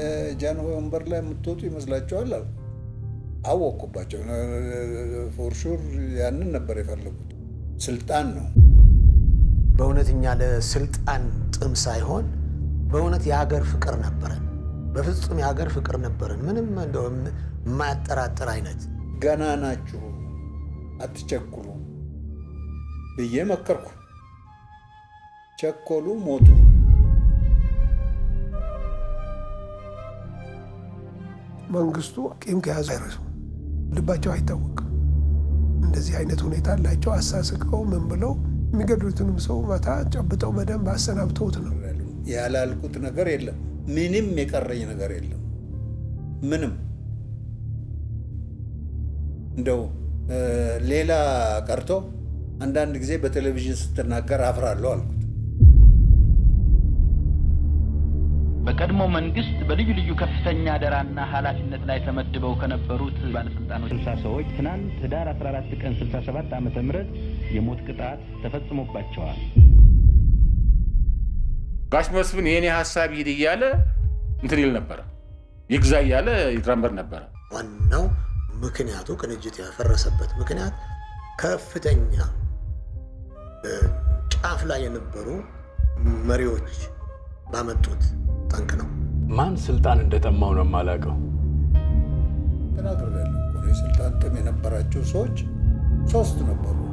ጃንሆይ ወንበር ላይ የምትወጡ ይመስላችኋል አሉ። አወቅኩባቸው። ፎርሹር ያንን ነበር የፈለጉት። ስልጣን ነው። በእውነት እኛ ለስልጣን ጥም ሳይሆን በእውነት የሀገር ፍቅር ነበረን። በፍጹም የሀገር ፍቅር ነበረን። ምንም እንደው የማያጠራጥር አይነት ገና ናችሁ፣ አትቸኩሉ ብዬ መከርኩ። ቸኮሉ፣ ሞቱ። መንግስቱ ቂም ከያዙ አይረሱ፣ ልባቸው አይታወቅም። እንደዚህ አይነት ሁኔታ አላቸው። አሳስቀው ምን ብለው የሚገድሉትንም ሰው መታ ጨብጠው በደንብ አሰናብተውት ነው። ያላልኩት ነገር የለም። ምንም የቀረኝ ነገር የለም። ምንም እንደው ሌላ ቀርቶ አንዳንድ ጊዜ በቴሌቪዥን ስትናገር አፍራለሁ አልኩት። በቀድሞ መንግስት በልዩ ልዩ ከፍተኛ አደራና ኃላፊነት ላይ ተመድበው ከነበሩት ባለስልጣኖች ስልሳ ሰዎች ትናንት ህዳር 14 ቀን 67 ዓመተ ምህረት የሞት ቅጣት ተፈጽሞባቸዋል። ጋሽ መስፍን የእኔ ሀሳብ ይሂድ እያለ እንትን ይል ነበረ፣ ይግዛ እያለ ይትራመድ ነበረ። ዋናው ምክንያቱ ቅንጅት ያፈረሰበት ምክንያት ከፍተኛ ጫፍ ላይ የነበሩ መሪዎች ባመጡት ጠንቅ ነው። ማን ስልጣን እንደጠማው ነው የማላውቀው። ተናግሬያለሁ እኮ የስልጣን ጥም የነበራቸው ሰዎች ሶስት ነበሩ።